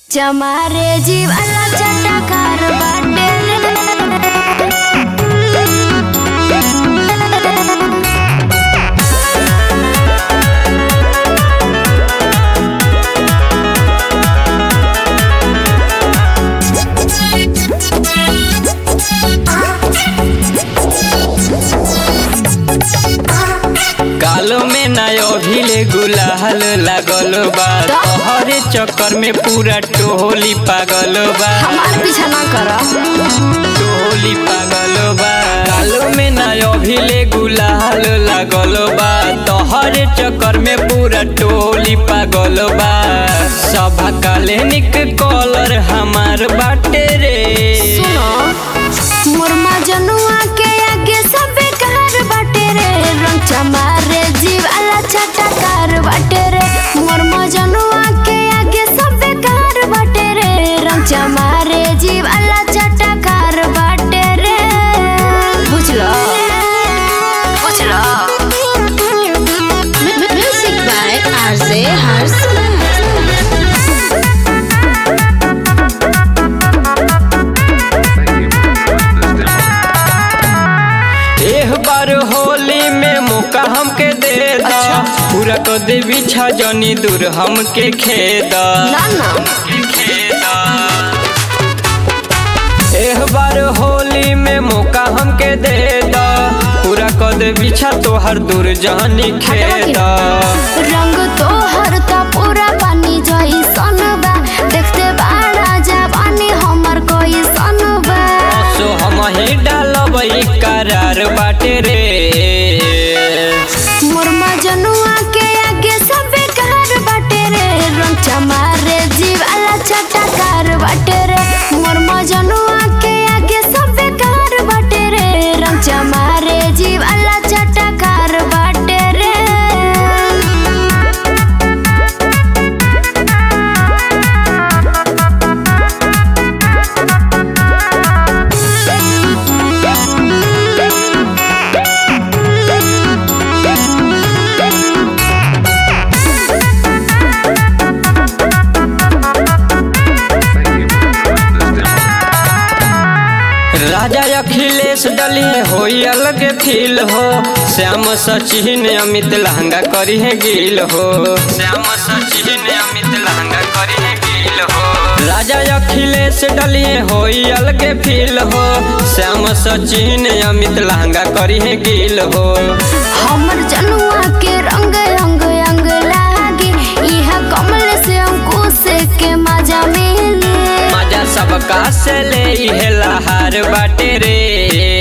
चमारे जीवाला चटकार बाटे कालो में नयो भिले गुलाल लागल बा तोहरे चक्कर में पूरा टोली पागल बा हमार पीछा ना कर टोली पागल बा कालो में नयो भिले गुलाल लागल बा तोहरे चक्कर में पूरा टोली पागल बा सभा काले निक कॉलर हमार बाटे रे सुनो मोर मजनुआ के आगे सब बेकार बाटे रे रंग चमारे जीवाला चटकार बाटे रे मोर मजनुआ के आगे सब बेकार बाटे रे रंग चमारे जीवाला चटकार बाटे रे बुझलो बुझलो Music by RJ Hars. एह बार होली में मौका हमके दे दा पूरा कर दे बिछा जनी दूर हमके खेदा ना ना एह बार होली में मौका हमके दे दा पूरा कर दे बिछा तोहर दूर जानी खेदा रंग तोहर त पूरा पानी जइसन बा देखते बाड़ा जवानी हमर कइसन बा सो हम ही डालबई करार बाटे रे मोर मजनुआ के आगे सब बेकार बाटे रे रंग चमारे जीवाला चटकार बाटे रे मोर मजनुआ के आगे सब बेकार बाटे रे रंग चमारे जीवाला चटकार बाटे रे राजा अखिलेश डलिए होई अलग फील हो श्याम सचिन अमित लहंगा करी है गिल हो श्याम सचिन अमित लहंगा करी है गिल हो राजा अखिलेश डलिए होई अलग फील हो श्याम सचिन अमित लहंगा करी है गिल हो हमर जनुआ के रंग रंग अंग लागे इहा कमल से अंकुश के मजा मिले मजा सबका से ले इहे लहार बाटे रे